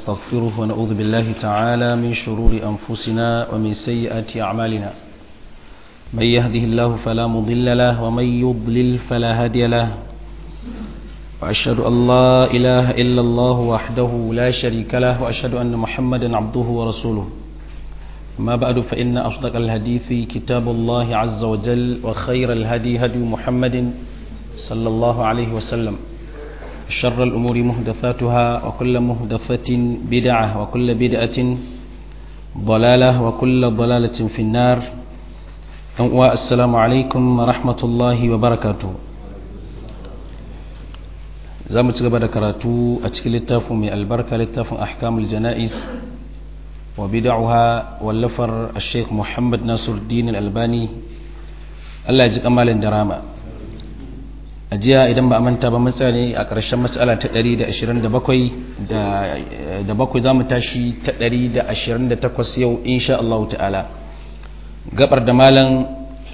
ونستغفره ونعوذ بالله تعالى من شرور أنفسنا ومن سيئات أعمالنا من يهده الله فلا مضل له ومن يضلل فلا هادي له وأشهد أن لا إله إلا الله وحده لا شريك له وأشهد أن محمدا عبده ورسوله ما بعد فإن أصدق الحديث كتاب الله عز وجل وخير الهدي هدي محمد صلى الله عليه وسلم شر الأمور مهدثاتها وكل مهدثة بدعة وكل بدعة ضلالة وكل ضلالة في النار السلام عليكم ورحمة الله وبركاته za mu ci gaba da karatu a cikin littafin mai albarka littafin ahkamul jana'iz wa bid'uha wallafar Sheikh Muhammad Nasiruddin Al-Albani Allah ya ji kamalin da rama a jiya idan ba a manta ba matsala a ƙarshen matsala ta 127 da bakwai za mu tashi ta 128 yau insha Allah ta'ala gabar da malam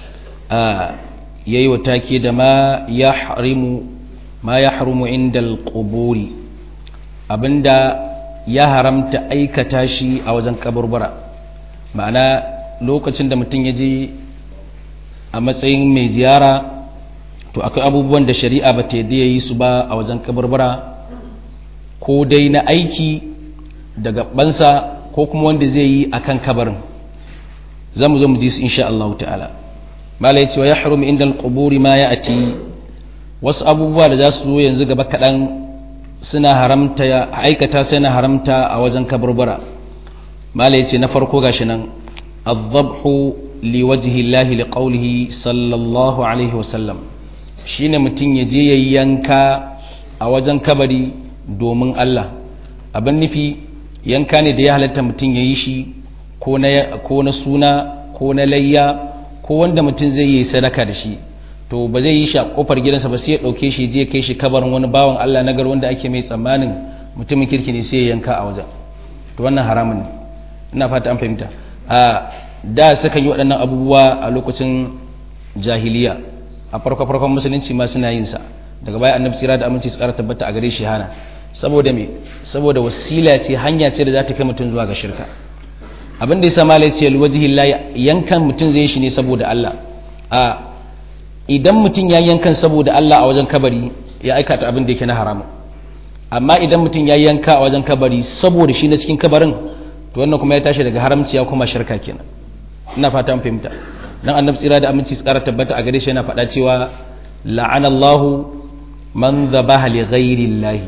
yayi wa take da ma ya harimu ma ya harumu inda alƙuburi abinda ya haramta aikata shi a wajen kaburbura ma'ana lokacin da mutum ya je a matsayin mai ziyara to akwai abubuwan da shari'a ba ta yadda ya yi su ba a wajen kaburbura ko dai na aiki da gabansa ko kuma wanda zai yi a kan kabarin za mu zo mu ji su insha Allah ta'ala mala ya ce wa ya harumu inda alƙuburi ma ya ati wasu abubuwa da za su zo yanzu gaba kaɗan suna haramta aikata sai na haramta a wajen kaburbura mala ya ce na farko gashi nan azabhu li wajhi llahi li qawlihi sallallahu alaihi wasallam shine mutum ya je yayi yanka a wajen kabari domin Allah abin nufi yanka ne da ya halatta mutum ya yi shi ko na suna ko na layya ko wanda mutum zai yi sadaka da shi to ba zai yi shi a kofar gidansa ba sai ya dauke shi je kai shi kabarin wani bawan Allah nagar wanda ake mai tsammanin mutumin kirki ne sai ya yanka a wajen to wannan haramun ne ina fata an fahimta a da sukan yi waɗannan abubuwa a lokacin jahiliya a farko farkon musulunci ma suna yin sa daga baya annabi tsira da aminci tsara tabbata a gare shi hana saboda me saboda wasila ce hanya ce da za ta kai mutum zuwa ga shirka abin da ya sa malai ce alwajhi yankan mutum zai shi ne saboda Allah a idan mutum ya yankan saboda Allah a wajen kabari ya aikata abin da yake na haramun amma idan mutum ya yanka a wajen kabari saboda shi na cikin kabarin to wannan kuma ya tashi daga haramci ya kuma shirka kenan ina fata an fahimta dan annabi tsira da aminci tsara tabbata a gare shi yana faɗa cewa la'anallahu man dhabaha li ghairi Allah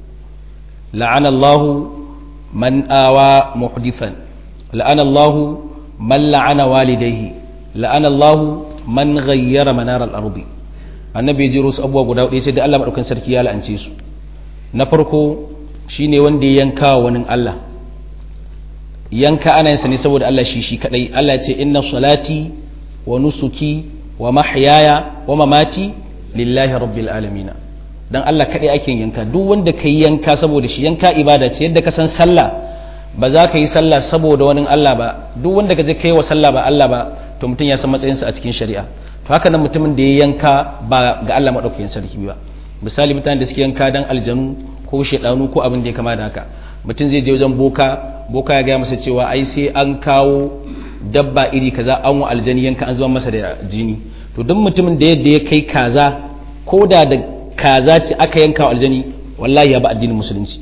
la'anallahu man awa muhdithan la'anallahu man la'ana walidayhi la'anallahu man ghayyara manar al-ardi annabi ya jiro su abubuwa guda hudu sai da Allah madaukakin sarki ya la'ance su na farko shine wanda ya yanka wani Allah yanka ana yin sa ne saboda Allah shi shi kadai Allah ya ce inna salati wa nusuki wa mahyaya wa mamati lillahi rabbil alamin dan Allah kadai ake yanka duk wanda kai yanka saboda shi yanka ibada ce yadda ka san sallah ba za ka yi sallah saboda wani Allah ba duk wanda ka je kai wa sallah ba Allah ba to mutum ya san matsayinsa a cikin shari'a to haka nan mutumin da ya yanka ba ga Allah maɗaukakin sarki ba misali mutanen da suke yanka dan aljanu ko shaidanu ko abin da ya kama da haka mutum zai je wajen boka boka ya gaya masa cewa ai sai an kawo dabba iri kaza an wa aljani yanka an zuba masa da jini to duk mutumin da yadda ya kai kaza ko da da kaza ce aka yanka wa aljani wallahi ya ba addinin musulunci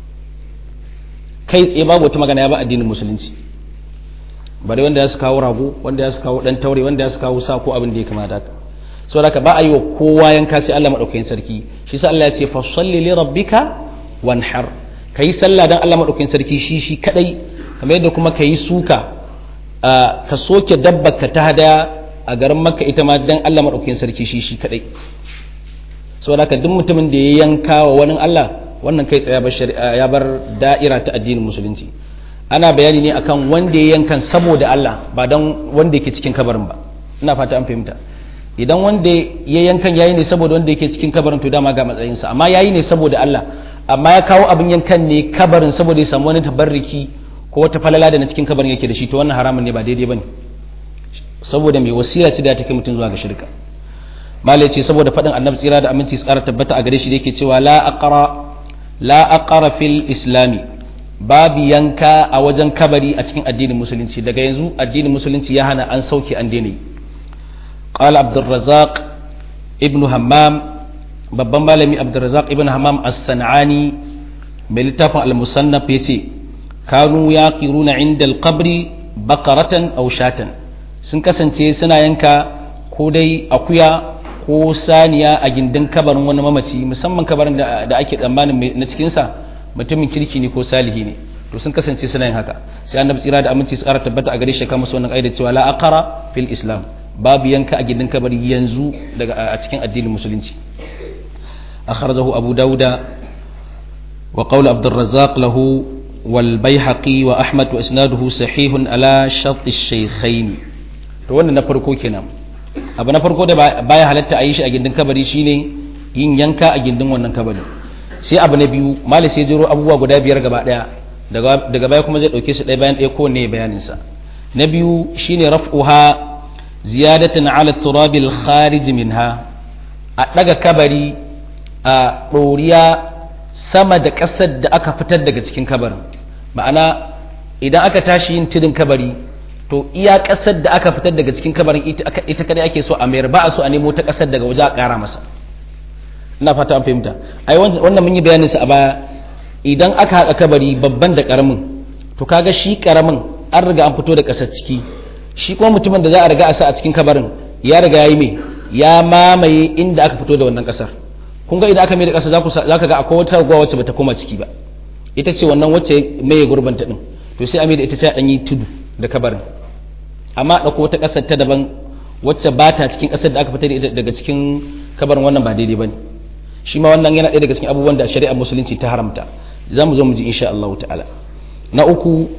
kai tsaye babu wata magana ya ba addinin musulunci bari wanda ya su kawo rago wanda ya su kawo dan taure wanda ya su kawo sa ko abin da ya kamata haka so da ba a yi wa kowa yanka sai Allah madaukakin sarki shi sa Allah ya ce fa salli li rabbika wanhar kai sallah dan Allah madaukakin sarki shi shi kadai kamar yadda kuma kai suka ka soke dabbar ka ta hadaya a garin makka ita ma dan Allah madaukakin sarki shi shi kadai so da duk mutumin da ya yanka wa wani Allah wannan kai tsaye ya bar da'ira ta addinin musulunci ana bayani ne akan wanda ya yankan saboda Allah ba don wanda yake cikin kabarin ba ina fata an fahimta idan wanda ya yankan yayi ne saboda wanda yake cikin kabarin to dama ga matsayinsa amma yayi ne saboda Allah amma ya kawo abin yankan ne kabarin saboda ya samu wani tabarriki ko wata falala da na cikin kabarin yake da shi to wannan haramun ne ba daidai bane saboda mai wasila ce da take mutum zuwa ga shirka malai ce saboda faɗin annabi tsira da aminci tsara tabbata a gare shi da yake cewa la aqra la aqra fil islami babu yanka a wajen kabari a cikin addinin musulunci daga yanzu addinin musulunci ya hana an sauke an daina qala abdurrazzaq ibnu hammam babban malami abdurrazzaq ibnu hammam as-sanani mai littafin al-musannaf yace kanu yaqiruna inda al-qabri baqaratan aw shatan sun kasance suna yanka ko dai akuya ko saniya a gindin kabarin wani mamaci musamman kabarin da ake tsammanin na cikinsa mutumin kirki ne ko salihi ne to sun kasance suna yin haka sai annabi tsira da aminci tsara tabbata a gare shi kama wannan aida cewa la aqara fil islam babu yanka a gindin kabari yanzu daga a cikin addinin musulunci akhrajahu abu dauda wa qawl abdurrazzaq lahu wal baihaqi wa ahmad wa isnaduhu sahihun ala shart ash-shaykhain to wannan na farko kenan abu na farko da baya halatta a yi shi a gindin kabari shine yin yanka a gindin wannan kabari sai abu na biyu mali sai jiro abubuwa guda biyar gaba daya daga baya kuma zai dauke su ɗaya bayan ɗaya kowanne bayanin sa na biyu shine raf'uha ziyadatan ala turabil kharij minha a daga kabari a ɗoriya sama da ƙasar da aka fitar daga cikin kabarin ma'ana idan aka tashi yin tudun kabari to iya ƙasar da aka fitar daga cikin kabarin ita kadai ake so a mayar ba a so a nemo ta ƙasar daga waje a ƙara masa ina fata an fahimta ai wannan mun yi bayanin sa a baya idan aka haƙa kabari babban da ƙaramin to kaga shi ƙaramin an riga an fito da ƙasar ciki shi kuma mutumin da za a riga a sa a cikin kabarin ya riga yayi me ya mamaye inda aka fito da wannan ƙasar kun ga idan aka mai da ƙasa za ka ga akwai wata raguwa wacce bata koma ciki ba ita ce wannan wacce mai gurbanta din to sai a mai da ita sai a ɗan yi tudu da kabarin amma ɗauko wata ƙasar ta daban wacce ba ta cikin ƙasar da aka fitar daga cikin kabarin wannan ba daidai ba ne shi ma wannan yana ɗaya daga cikin abubuwan da shari'ar musulunci ta haramta za mu zo mu ji insha Allah ta'ala na uku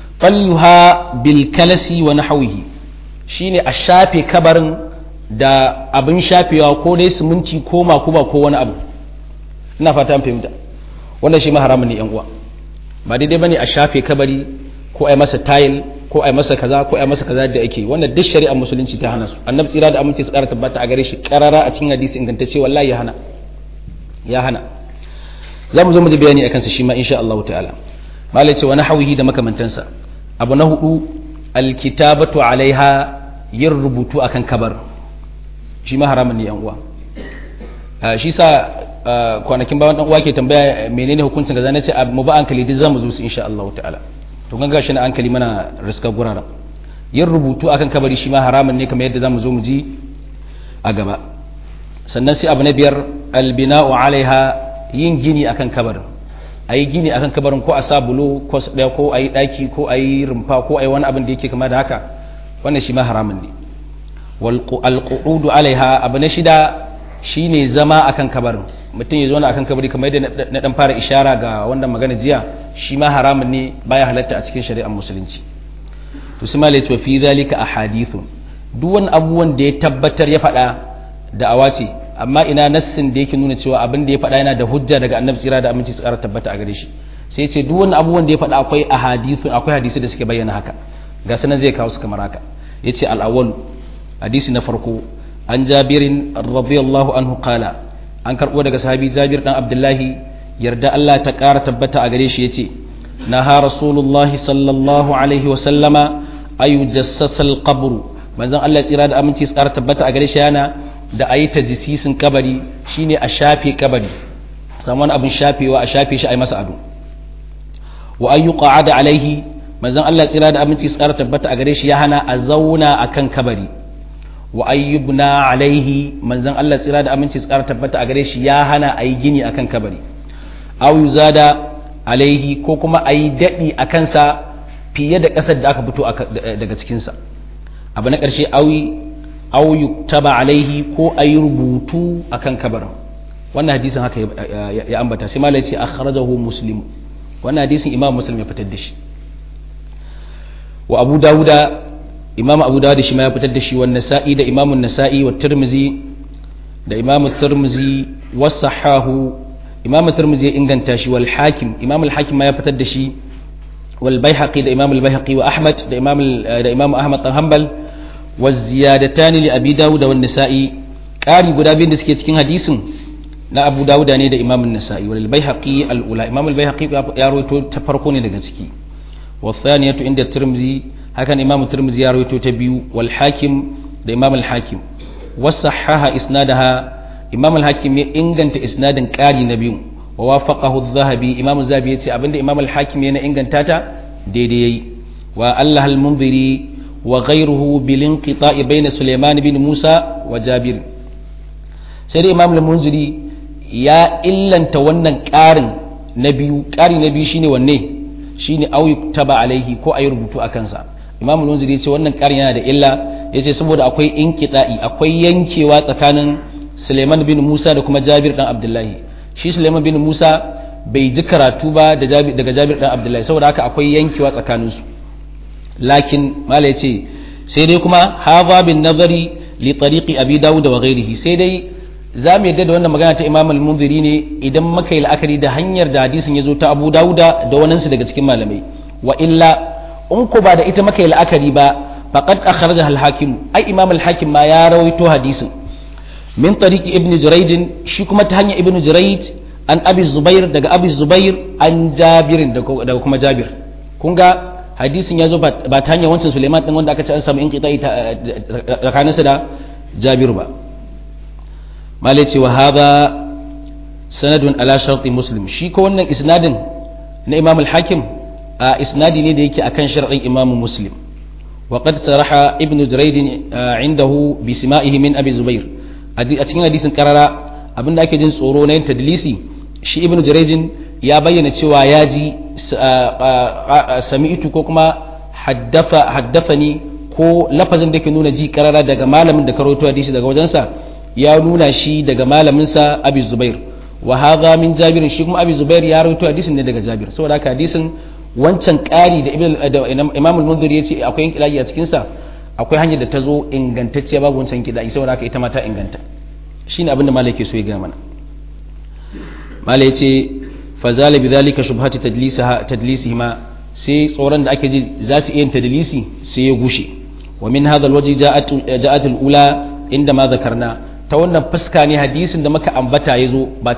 falluha bil kalasi wa nahwihi shine a shafe kabarin da abin shafewa ko dai siminti ko makuba ko wani abu ina fata an fahimta wannan shi ma haramun ne yan uwa ba daidai bane a shafe kabari ko a yi masa tayil ko a yi masa kaza ko a yi masa kaza da ake wannan duk shari'ar musulunci ta hana su annabi tsira da aminci su ƙara tabbata a gare shi karara a cikin hadisi ingantacce wallahi ya hana ya hana za mu zo mu ji bayani akan sa shi ma insha Allah ta'ala malai ce wani hawihi da makamantansa abu na hudu alkitabatu alaiha yin rubutu akan kabar shi ma haramun ne yan uwa shi sa kwanakin bayan dan uwa ke tambaya menene hukuncin kaza nace mu ba hankali duk zamu zo su insha Allah ta'ala to kan gashi na hankali mana riska gurara yin rubutu akan kabari shi ma haramun ne kamar yadda zamu zo mu ji a gaba sannan sai abu na biyar albina'u alaiha yin gini akan kabarin a yi gini akan kabarin ko a sa bulo ko ɗaya ko a yi ɗaki ko a yi rumfa ko a yi wani abin da yake kama da haka wannan shi ma haramun ne alƙu'udu alaiha abu na shida shine zama akan kabarin mutum ya zauna akan kabari kamar yadda na dan fara ishara ga wannan magana jiya shi ma haramun ne baya halatta a cikin shari'ar musulunci to su malai to fi zalika ahadithu duk wani abubuwan da ya tabbatar ya faɗa da awace amma ina nassin da yake nuna cewa abin da ya faɗa yana da hujja daga annabi tsira da aminci su ƙara tabbata a gare shi sai ce duk wani abubuwan da ya faɗa akwai ahadithu akwai hadisi da suke bayyana haka ga sanan zai kawo su kamar haka yace al-awwal hadisi na farko an jabirin radiyallahu anhu qala an karbo daga sahabi jabir dan abdullahi yarda Allah ta ƙara tabbata a gare shi yace naha rasulullahi sallallahu alaihi wa sallama ayu jassasal qabru manzon Allah tsira da aminci su ƙara tabbata a gare shi yana da ayi tajsisin kabari shine a shafe kabari samu wani abin shafewa a shafe shi a yi masa ado wa ayu qa'ada alaihi manzon Allah tsira da aminci su ƙara tabbata a gare shi ya hana a zauna akan kabari wa ayyubna alaihi manzon Allah tsira da aminci tsara tabbata a gare shi ya hana a yi gini akan kabari aw yuzada alaihi ko kuma a yi daɗi a kansa fiye da ƙasar da aka fito daga cikinsa abu na ƙarshe aw yuktaba alaihi ko a yi rubutu akan kabarin wannan hadisin haka ya ambata sai malai ce akhrajahu muslim wannan hadisin imam muslim ya fitar da shi wa abu dawuda imam abu dawud shi ma ya fitar da shi wannan nasa'i da imamun nasa'i wa tirmizi da imamu tirmizi wa sahahu imam tirmizi ya inganta shi wal hakim imam al hakim ma ya fitar da shi wal baihaqi da imam al baihaqi wa ahmad da imam da imam ahmad dan hanbal wa ziyadatan li abi dawud wa nasa'i qari guda biyun da suke cikin hadisin na abu dawuda ne da imam nasa'i wal baihaqi al ula imam al baihaqi ya rawaito ta farko ne daga ciki wa thaniyatu inda tirmizi hakan imam tirmizi ya rawaito ta biyu wal hakim da imam al hakim wasahaha isnadaha imam al hakim ya inganta isnadin qari na biyu wa wafaqahu adh-dhahabi imam az-zahabi yace abinda imam al hakim ya na inganta ta daidai yayi wa allah al munziri wa ghayruhu bil inqita'i bayna sulaiman bin musa wa jabir sai dai imam al munziri ya illanta wannan ƙarin na biyu ƙari na biyu shine wanne shine au taba alaihi ko ayi rubutu a kansa imamu lunziri ce wannan ƙarin yana da illa yace saboda akwai inqita'i akwai yankewa tsakanin Suleiman bin Musa da kuma Jabir dan Abdullahi shi Suleiman bin Musa bai ji karatu ba da Jabir daga Jabir dan Abdullahi saboda haka akwai yankewa tsakanin su lakin mala yace sai dai kuma hadha bin nazari li tariqi abi dawud wa ghairihi sai dai za mu yadda da wannan magana ta imam al-munziri ne idan muka yi la'akari da hanyar da hadisin ya zo ta abu dawuda da waninsu daga cikin malamai wa illa in ku ba da ita muka yi la'akari ba faqad akhraja al-hakim ai imam al-hakim ma ya rawaito hadisin min tariqi ibn jurayj shi kuma ta hanyar ibn jurayj an abi zubair daga abi zubair an jabir daga kuma jabir kun ga hadisin ya zo ba ta hanyar wancan suleiman din wanda aka ce an samu inqita'i tsakaninsa da jabir ba malai ce wa haza sanadun ala sharti muslim shi ko wannan isnadin na imam al-hakim a isnadi ne da yake akan shar'in imam muslim wa qad saraha ibnu jurayd indahu bi sima'ihi min abi zubair a cikin hadisin karara abinda ake jin tsoro na yin tadlisi shi ibnu jurayd ya bayyana cewa ya ji sami'tu ko kuma haddafa haddafani ko lafazin da ke nuna ji karara daga malamin da karoto hadisi daga wajensa ya nuna shi daga malaminsa abi zubair wa hadha min jabir shi kuma abi zubair ya rawaito hadisin ne daga jabir saboda haka hadisin wancan ƙari da imam al-munzir ya ce akwai yin kidayi a cikin sa akwai hanyar da ta zo ingantacciya babu wancan kidayi saboda haka ita ma ta inganta shine abin da malai ke so ya ga mana malai ya ce fa zala bi dhalika shubhati tadlisaha tadlisihima sai tsoron da ake ji za su iya yin tadlisi sai ya gushe wa min hadha al-wajhi ja'at ja'at al-ula inda ma zakarna ta wannan fuska ne hadisin da muka ambata ya zo ba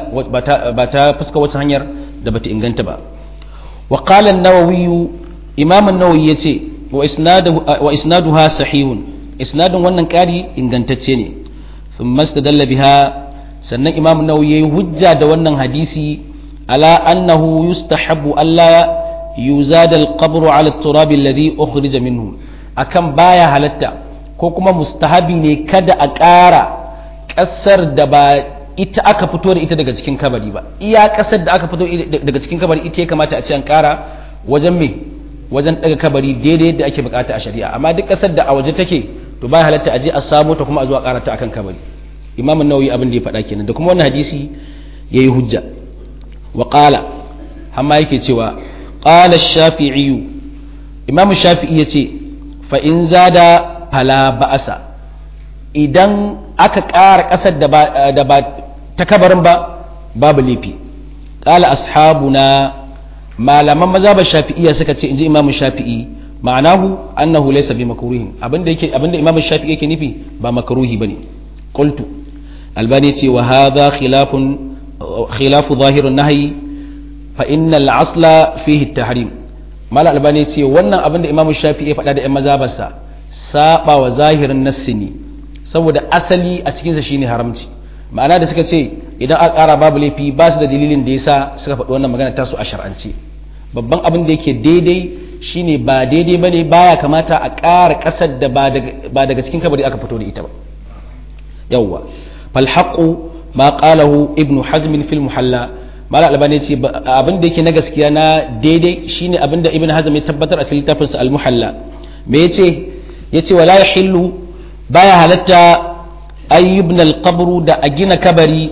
ta fuska wata hanyar da bata inganta ba wa qala an-nawawi imam an-nawawi yace wa isnaduhu wa isnaduha sahihun isnadun wannan kari ingantacce ne thumma istadalla biha sannan imam an-nawawi yayi hujja da wannan hadisi ala annahu yustahabbu alla yuzad al-qabr ala at-turab alladhi ukhrija minhu akan baya halatta ko kuma mustahabi ne kada a ƙara ƙasar da ba ita aka fito da ita daga cikin kabari ba iya ƙasar da aka fito daga cikin kabari ita ya kamata a ce an ƙara wajen me wajen daga kabari daidai da ake bukata a shari'a amma duk ƙasar da a waje take to ba halatta a je a samu ta kuma a zuwa ƙara ta akan kabari imam nawawi abin da ya faɗa kenan da kuma wannan hadisi yayi hujja wa qala hamma yake cewa qala ash-shafi'i imam shafi'i yace fa in zada fala ba'asa idan aka ƙara ƙasar da ba ta kabarin ba babu laifi ƙala ashabuna malaman maza ba shafi'iyya suka ce inji imamu shafi'i ma'anahu annahu laysa bi makruhin abinda yake abinda imamu shafi'i yake nufi ba makruhi bane qultu albani ce wa hadha khilafun khilafu zahirun nahyi fa innal asla fihi at-tahrim mala albani ce wannan abinda imamu shafi'i ya faɗa da ƴan mazhabarsa saba wa zahirin nassi ne saboda asali a cikinsa shine haramci ma'ana da suka ce idan aka ƙara babu laifi ba su da dalilin da yasa suka faɗi wannan magana tasu a shar'ance babban abin da yake daidai shine ba daidai bane baya kamata a ƙara ƙasar da ba daga cikin kabari aka fito da ita ba yawwa fal haqqu ma qalahu ibnu hazm fil muhalla mala albani ce abin da yake na gaskiya na daidai shine abin da ibnu hazm ya tabbatar a cikin littafinsa al muhalla me yace yace wala yahillu baya halatta ayyubna alqabru da a gina kabari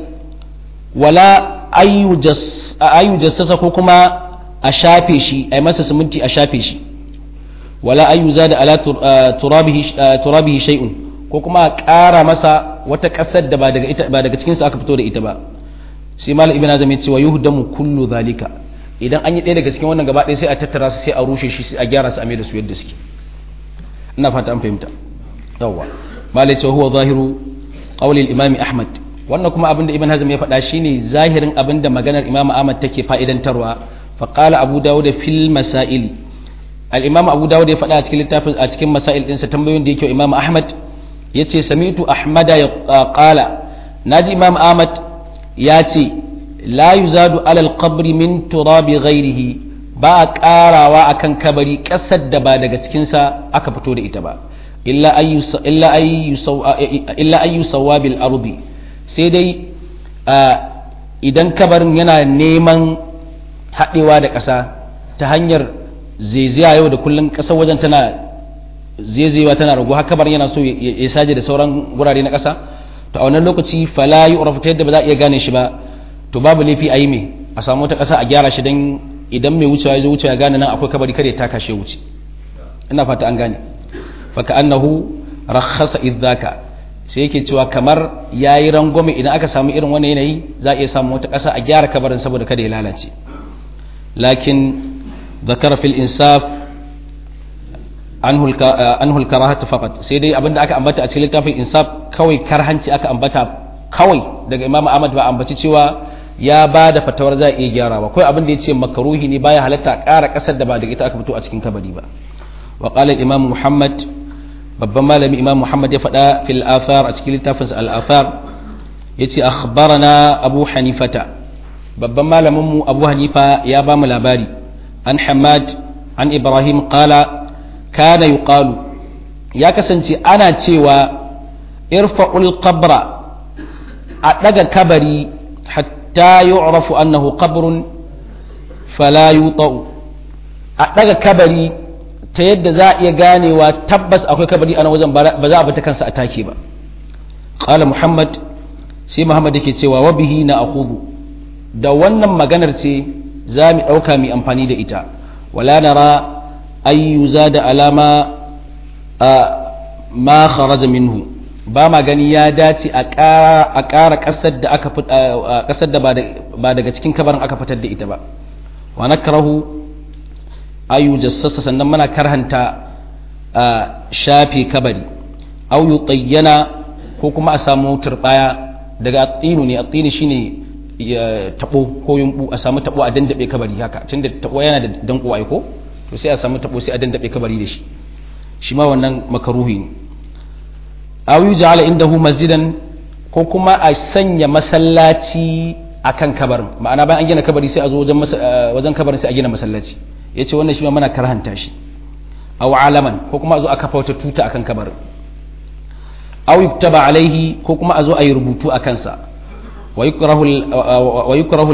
wala ayyu jassasa ko kuma a shafe shi a masa siminti a shafe shi wala ayyu zada ala turabihi turabihi shay'un ko kuma a ƙara masa wata ƙasar da ba daga ita ba daga cikin sa aka fito da ita ba sai malam ibn azam ya ce wa yuhdamu kullu zalika idan an yi ɗaya daga cikin wannan gaba ɗaya sai a tattara su sai a rushe shi sai a gyara su a mai da su yadda suke ina fata an fahimta yawwa malai ce huwa zahiru qawli al-imam ahmad wannan kuma abin da ibn hazm ya faɗa shine zahirin abin da maganar imam ahmad take fa'idantarwa fa qala abu dawud fil masail al imam abu dawud ya faɗa a cikin littafin a cikin masail ɗinsa tambayoyin da yake imam ahmad yace sami'tu ahmada ya qala naji imam ahmad ya ce la yuzadu alal qabri min turabi ghairihi ba a karawa akan kabari kasar da ba daga cikinsa aka fito da ita ba illa ayyu sawabil ardi sai dai idan kabarin yana neman haɗewa da ƙasa ta hanyar zaiziya yau da kullum ƙasar wajen tana zaizayewa tana ragu haka kabarin yana so ya saje da sauran gurare na ƙasa to a wannan lokaci fala yi ta yadda ba za a iya gane shi ba to babu laifi a yi mai a samu wata ƙasa a gyara shi don idan mai wucewa ya zo wucewa ya gane nan akwai kabari kare ta kashe wuce ina fata an gane faka annahu rakhasa idzaka sai yake cewa kamar yayi rangwame idan aka samu irin wannan yanayi za a iya samu wata ƙasa a gyara kabarin saboda kada ya lalace lakin zakara fil insaf anhu al-karahah faqat sai dai abinda aka ambata a cikin littafin insaf kawai karhanci aka ambata kawai daga imamu ahmad ba ambaci cewa ya ba da fatawar za a iya gyarawa kawai abin da ya ce makaruhi ne baya halatta ƙara ƙasar da ba daga ita aka fito a cikin kabari ba wa qala imam muhammad babban malami imam muhammad ya faɗa fil athar a cikin littafin al athar yace akhbarana abu hanifata babban malamin mu abu hanifa ya ba mu labari an hamad an ibrahim qala kana yuqalu ya kasance ana cewa irfa'ul qabra a daga kabari hatta yu'rafu annahu qabrun fala yuta'u a daga kabari ta yadda za a iya ganewa tabbas akwai kabari a nan wajen ba za a bata kansa a take ba qala muhammad sai muhammad yake cewa wa bihi na akhudhu da wannan maganar ce za mu dauka mu amfani da ita wala nara ay yuzada alama ma kharaja minhu ba ma gani ya dace a ƙara ƙasar da aka ƙasar da ba daga cikin kabarin aka fitar da ita ba wa nakrahu ayu jassasa sannan muna karhanta shafe kabari aw yutayyana ko kuma a samu turbaya daga attinu ne attini shine tabo ko yumbu a samu tabo a dandabe kabari haka tunda tabo yana da danko ai ko to sai a samu tabo sai a dandabe kabari da shi shi ma wannan makaruhi ne aw yuj'ala indahu masjidan ko kuma a sanya masallaci akan kabarin ma'ana bayan an gina kabari sai a zo wajen wajen kabarin sai a gina masallaci yace wannan shi ma muna karhanta shi aw alaman ko kuma a zo a kafa wata tuta akan kabarin aw yuktaba alaihi ko kuma a zo a yi rubutu a kansa wa yukrahu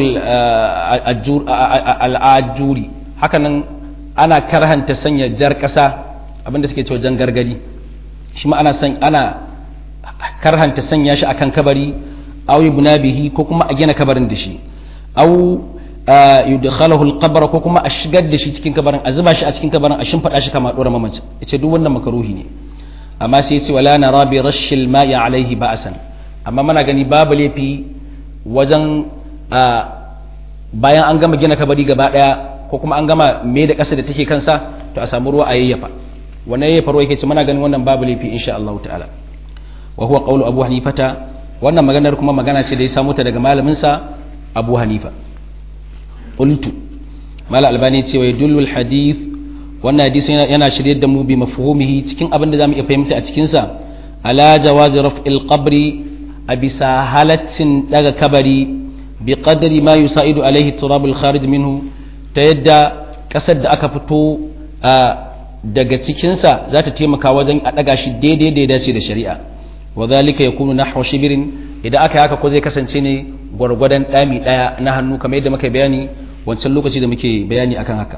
al-ajuri hakanan ana karhanta sanya jar kasa abinda suke cewa jan gargadi shi ma ana san ana karhanta sanya shi akan kabari aw yubna bihi ko kuma a gina kabarin da shi aw yudkhalahu al-qabr ko kuma a shigar da shi cikin kabarin a zuba shi a cikin kabarin a shimfada shi kama dora mamaci yace duk wannan makaruhi ne amma sai yace wala nara bi rashil ma'i alaihi ba'san amma muna gani babu laifi wajen bayan an gama gina kabari gaba daya ko kuma an gama me da kasa da take kansa to a samu ruwa a yayyafa wannan yayyafa ruwa yake ce muna ganin wannan babu laifi insha Allah ta'ala wa huwa qawlu abu hanifata wannan maganar kuma magana ce da ya samu ta daga malamin sa abu hanifa qultu mala albani ce wa yadullu hadith wannan hadisi yana shirye da mu bi mafhumihi cikin abin da zamu iya fahimta a cikin sa ala jawazi raf'il qabri a bisa halaccin daga kabari bi qadri ma yusaidu alaihi turabul kharij minhu ta yadda kasar da aka fito daga cikinsa za ta taimaka wajen a daga shi daidai da ya dace da shari'a wa zalika yakunu nahwa shibirin idan aka haka ko zai kasance ne gwargwadon dami daya na hannu kamar yadda muka bayani wancan lokaci da muke bayani akan haka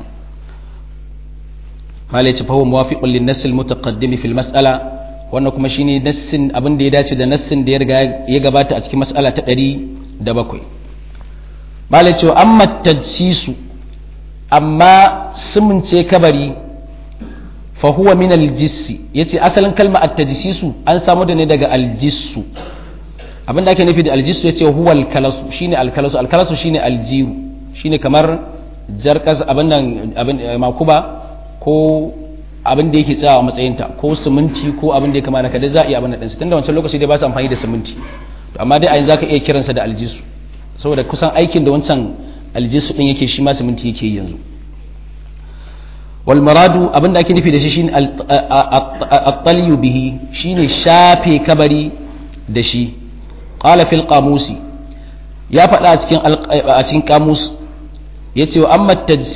malai ci fahimu muwafiqun lin nass al mutaqaddim fi al mas'ala wannan kuma shine nassin abin da ya dace da nassin da ya riga ya gabata a cikin mas'ala ta 107 malai ce amma tajsisu amma sumunce kabari fa huwa min aljissi yace asalin kalma at-tajsisu an samu da ne daga aljissu abinda ake nufi da aljissu yace huwa al-kalasu shine al-kalasu al-kalasu shine aljiru shine kamar jarkas abin nan abin makuba ko abin da yake tsayawa matsayinta ko siminti ko abin da ya kamata kada za a iya abin nan tunda wancan lokaci dai ba su amfani da siminti amma dai a yanzu zaka iya kiransa da aljisu saboda kusan aikin da wancan aljisu din yake shi ma siminti yake yanzu wal maradu abinda ake nufi da shi shine at-talyu bihi shine shafe kabari da shi qala fil qamusi ya faɗa a cikin a cikin qamus yace wa amma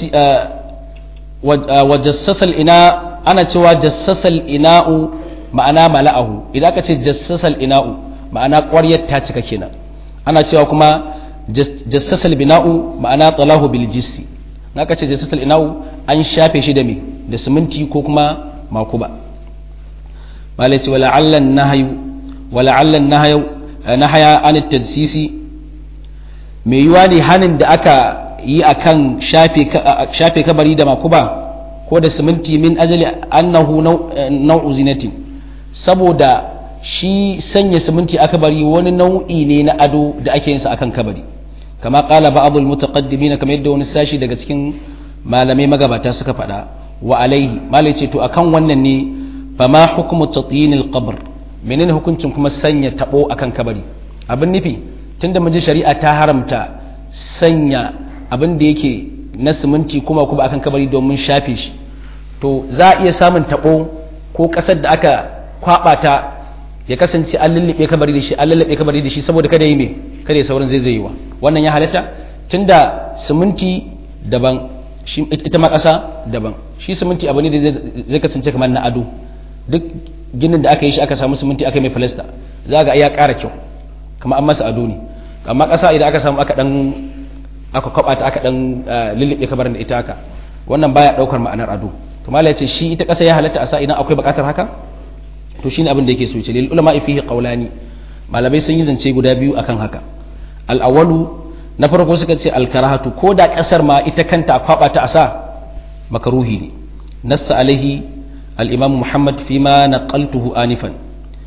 wa jassasal ina ana cewa jassasal ina'u ma'ana mala'ahu idan aka ce jassasal ina'u ma'ana ƙwaryar ta cika kenan ana cewa kuma jassasal bina'u ma'ana talahu bil jissi aka ce jassasal ina'u an shafe shi da me da siminti ko kuma makuba malai ce wala allan nahayu wala allan nahayu nahaya an tajsisi mai yiwa ne hanin da aka yi akan shafe shafe kabari da makuba ko da siminti min ajali annahu nau'u zinatin saboda shi sanya siminti aka bari wani nau'i ne na ado da ake yin sa akan kabari kama qala ba'dul mutaqaddimin kamar yadda wani sashi daga cikin malamai magabata suka faɗa wa alaihi malai ce to akan wannan ne fama hukmu tatyinil qabr menene hukuncin kuma sanya tabo akan kabari abin nufi tunda mun ji shari'a ta haramta sanya abin da yake na siminti kuma kuma akan kabari domin shafe shi to za a iya samun tabo ko kasar da aka kwaba ta ya kasance an lullube kabari da shi an lullube kabari da shi saboda kada yi me kada ya saurin zai zai wannan ya halatta tunda siminti daban shi ita ma kasa daban shi siminti abu ne da zai kasance kamar na ado duk ginin da aka yi shi aka samu siminti aka mai falasta za ga ya ƙara kyau kamar an masa ado ne amma kasa idan aka samu aka dan aka kwaba ta aka dan lullube kabarin da ita haka wannan baya daukar ma'anar ado to malai ce shi ita kasa ya halatta a sa idan akwai bukatar haka to shine abin da yake so ce lil ulama fihi qawlani malamai sun yi zance guda biyu akan haka al awwalu na farko suka ce al karahatu ko da kasar ma ita kanta a kwaba ta a sa makaruhi ne nassa alaihi al imam muhammad fima naqaltuhu anifan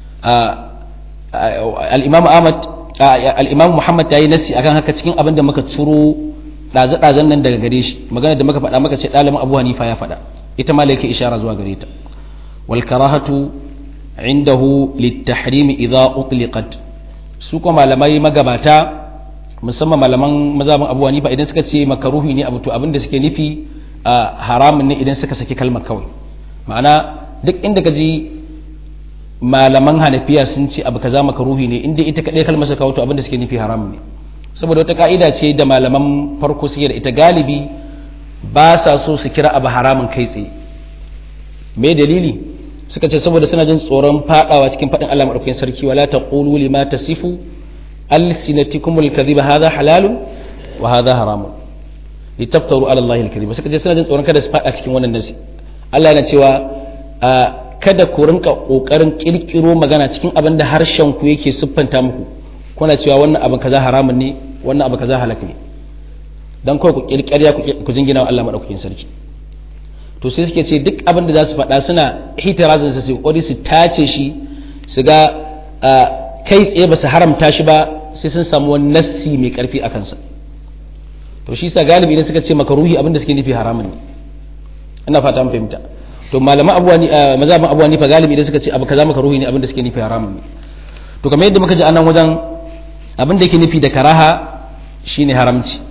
al imam ahmad al imam muhammad yayi nassi akan haka cikin abin da muka turo daze-dazen nan daga gare shi magana da muka faɗa maka ce ɗalibin abu hanifa ya faɗa ita ma yake ishara zuwa gare ta wal karahatu indahu littahrimi idza utliqat su kuma malamai magabata musamman malaman mazhabin Abu Hanifa idan suka ce makaruhi ne abu to abin da suke nufi haramun ne idan suka saki kalmar kawai ma'ana duk inda ka ji malaman Hanafiya sun ce abu kaza makaruhi ne inda ita kadai kalmar suka kawo to abin da suke nufi haramun ne saboda wata ka'ida ce da malaman farko suke da ita galibi ba sa so su kira abu haramun kai tsaye me dalili suka ce saboda suna jin tsoron fadawa cikin fadin Allah madaukakin sarki wala taqulu lima tasifu alsinatikumul kadhiba hadha halalun wa hadha haramun litaftaru ala Allah alkadhiba suka ce suna jin tsoron kada su fada cikin wannan nasi Allah yana cewa kada ku rinka kokarin kirkiro magana cikin abin da harshen ku yake siffanta muku kuna cewa wannan abin kaza haramun ne wannan abin kaza halak ne dan kawai ku kirkariya ku jingina wa Allah madaukakin sarki to sai suke ce duk abin da za su faɗa suna hitirazin su kokari su tace shi su ga kai tsaye ba su haramta shi ba sai sun samu wani nassi mai karfi a kansa to shi sa galibi idan suka ce makaruhi abin da suke nufi haramun ne ina fata mun fahimta to malaman abuwa ni mazhabin abuwa ni fa galibi idan suka ce abu kaza makaruhi ne abin da suke nufi haramun ne to kamar yadda muka ji anan wajen abin da yake nufi da karaha shine haramci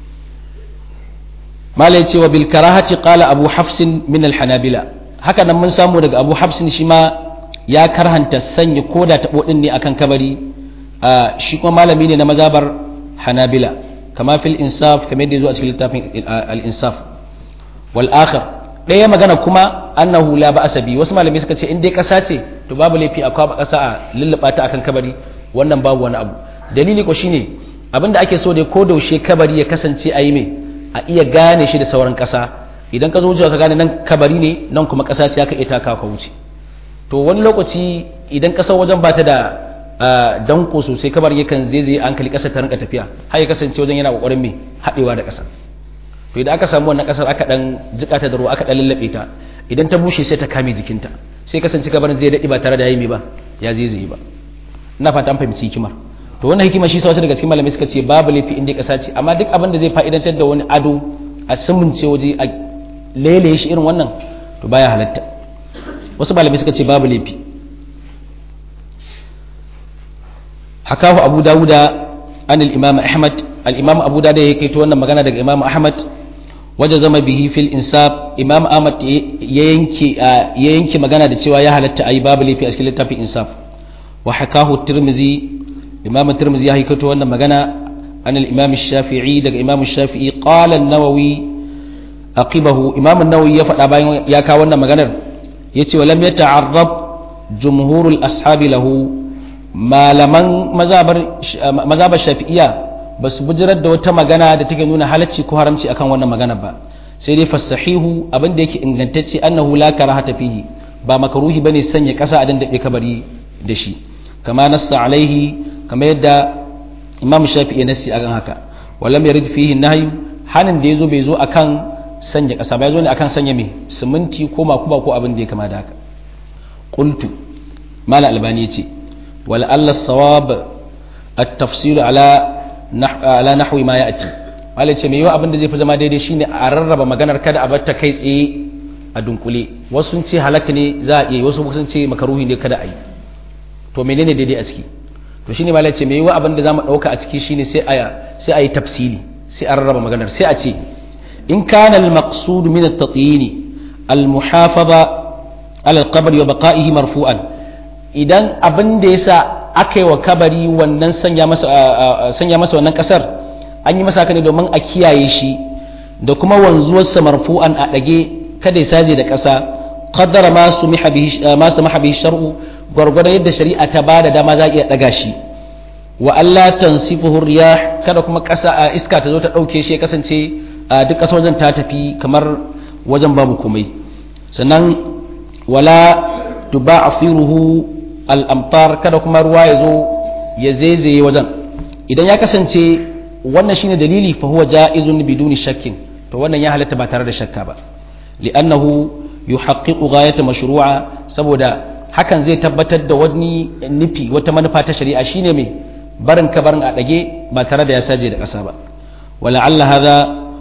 malai cewa bil karahati qala abu hafsin min al hanabila haka nan mun samu daga abu hafsin shi ma ya karhanta sanya koda tabo din ne akan kabari shi kuma malami ne na mazabar hanabila kama fil insaf kamar yadda zo a cikin littafin al insaf wal akhir ɗaya magana kuma annahu la ba'asa bi wasu malamai suka ce in dai ƙasa ce to babu laifi a kwaba ƙasa a lulluɓa ta akan kabari wannan babu wani abu dalili ko shine abinda ake so dai ko daushe kabari ya kasance a yi mai a iya gane shi da sauran ƙasa idan ka zo wucewa ka gane nan kabari ne nan kuma ƙasa ce aka iya taka ka wuce to wani lokaci idan ƙasar wajen ba ta da danko sosai kabar yakan zai zai an kali ƙasar ta rinka tafiya har ya kasance wajen yana ƙoƙarin mai haɗewa da ƙasa to idan aka samu wannan ƙasar aka ɗan jiƙa ta da ruwa aka ɗan lallaɓe ta idan ta bushe sai ta kame jikinta sai kasance kabarin zai daɗi ba tare da yayi ba ya zai zai ba ina fata an fahimci hikimar to wannan hikima shi sa wasu daga cikin malamai suka ce babu laifi inda ƙasa ce amma duk abin da zai fa'idantar da wani ado a sumunce waje a lele shi irin wannan to baya halatta wasu malamai suka ce babu laifi hakahu abu dawuda an al-imam ahmad al-imam abu dawuda ya kaito wannan magana daga imam ahmad waje zama bihi fil insaf imam ahmad ya yanke ya yanke magana da cewa ya halatta ayi babu lafi a cikin littafin insaf wa hakahu tirmizi imam tirmizi ya kaito wannan magana an al-imam shafi'i daga imam shafi'i qala an-nawawi aqibahu imam an-nawawi ya faɗa bayan ya kawo wannan maganar yace wa lam yata'arrab jumhurul ashabi lahu malaman mazabar shafi'iya ba su bujirar da wata magana da take nuna halacci ko haramci akan wannan magana ba sai dai fasahihu abin da yake ingantacce annahu la karahata fihi ba makaruhi bane sanya kasa a dandabe kabari da shi kama nassa alaihi kama yadda imam shafi'i nassi akan haka walam yarid fihi nahyu hanin da yazo bai zo akan sanya kasa ba yazo ne akan sanya me siminti ko makuba ko abin da ya kama da haka qultu mala albani yace wal alla sawab at-tafsil ala ala nahwi ma ya'ti malai ce mai yiwa abin da zai fi zama daidai shine a rarraba maganar kada a bar ta kai tsaye a dunkule wasu sun ce halaka ne za a iya wasu sun ce makaruhi ne kada a yi to menene daidai a ciki to shine malai ce mai yiwa abin da zamu dauka a ciki shine sai a sai a yi tafsili sai a rarraba maganar sai a ce in kana al-maqsud min at-tatyin al-muhafaza ala al-qabr wa baqa'ihi marfu'an idan abin da yasa aka yi wa kabari wannan sanya masa sanya masa wannan kasar an yi masa ne domin a kiyaye shi da kuma wanzuwarsa marfu'an a dage kada ya saje da ƙasa qaddara ma sumiha bihi ma samaha bihi shar'u gwargwadon yadda shari'a ta bada dama za iya daga shi wa Allah tansifuhu riyah kada kuma ƙasa iska ta zo ta dauke shi ya kasance duk ƙasar wajen ta tafi kamar wajen babu komai sannan wala tuba'firuhu al'amfar kada kuma ruwa ya zo ya zaizaye wajen idan ya kasance wannan shine dalili fa huwa ja'izun biduni shakkin to wannan ya halatta ba tare da shakka ba li'annahu yuhaqqiqu ghayata mashru'a saboda hakan zai tabbatar da wani nufi wata manufa ta shari'a shine mai barin kabarin a dage ba tare da ya saje da ƙasa ba wala'alla hadha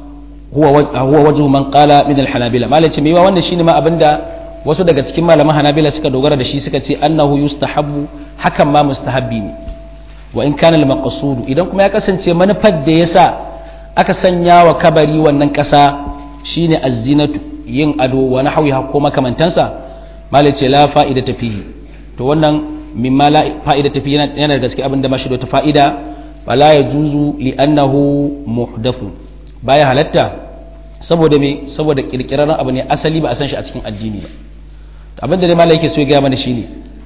huwa huwa wajhu man qala min al-hanabila malaci mai wannan shine ma abinda wasu daga cikin malaman hanabila suka dogara da shi suka ce annahu yustahabbu hakan ma mustahabbi ne wa in kana al-maqsud idan kuma ya kasance manufar da yasa aka sanya wa kabari wannan kasa shine az-zinatu yin ado wa nahwiha ko makamantansa malai ce la fa'ida fihi to wannan mimma la fa'ida fihi yana da gaske abin da ba shi da ta fa'ida fala yajuzu li annahu muhdathu baya halatta saboda me saboda kirkirarren abu ne asali ba a san shi a cikin addini ba abinda dai malai yake so ya gaya mana shine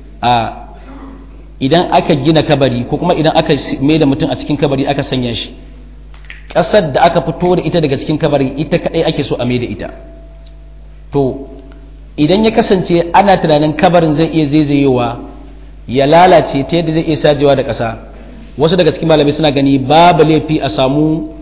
a idan aka gina kabari ko kuma idan aka mai da mutum a cikin kabari aka sanya shi ƙasar da aka fito da ita daga cikin kabari ita kadai ake so a mai da ita to idan ya kasance ana tunanin kabarin zai iya zaizayewa ya lalace ta yadda zai iya sajewa da ƙasa wasu daga cikin malamai suna gani babu laifi a samu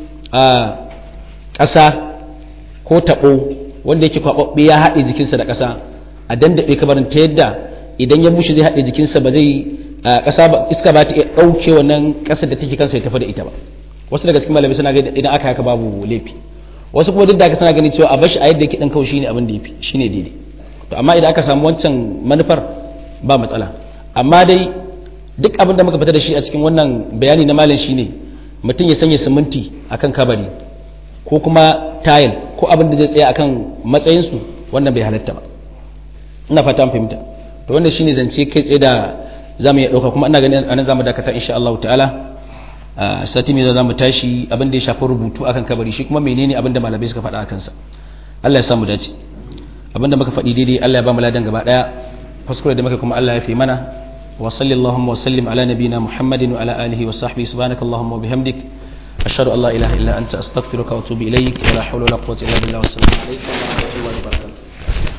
ƙasa ko taɓo wanda yake kwaɓaɓɓe ya haɗe jikinsa da ƙasa a dandaɓe kabarin ta yadda idan ya bushe zai haɗe jikinsa ba zai ƙasa ba iska ba ta iya ɗauke wannan ƙasar da take kansa ya tafi da ita ba wasu daga cikin malamai suna gani idan aka haka babu laifi wasu kuma duk da aka suna gani cewa a bashi a yadda yake ɗan kawai shine abin da yafi shine daidai to amma idan aka samu wancan manufar ba matsala amma dai duk abin da muka fita da shi a cikin wannan bayani na malam shine mutum ya sanya siminti akan kabari ko kuma tayil ko abin da zai tsaya akan matsayinsu wannan bai halatta ba ina fata fahimta to wannan shine zance kai tsaye da zamu iya dauka kuma ina ganin anan zamu dakata insha Allah ta'ala a sati mai zamu tashi abin da ya shafi rubutu akan kabari shi kuma menene abin da malamai suka faɗa akan sa Allah ya samu dace abin da muka faɗi daidai Allah ya ba mu ladan gaba daya kuskure da muka kuma Allah ya fi mana wa sallallahu wa sallim ala nabina muhammadin wa ala alihi wa sahbihi subhanakallahumma wa bihamdik ashhadu an la ilaha illa anta astaghfiruka wa atubu ilaik wa la hawla wa la quwwata illa billah wa assalamu alaikum wa rahmatullahi wa barakatuh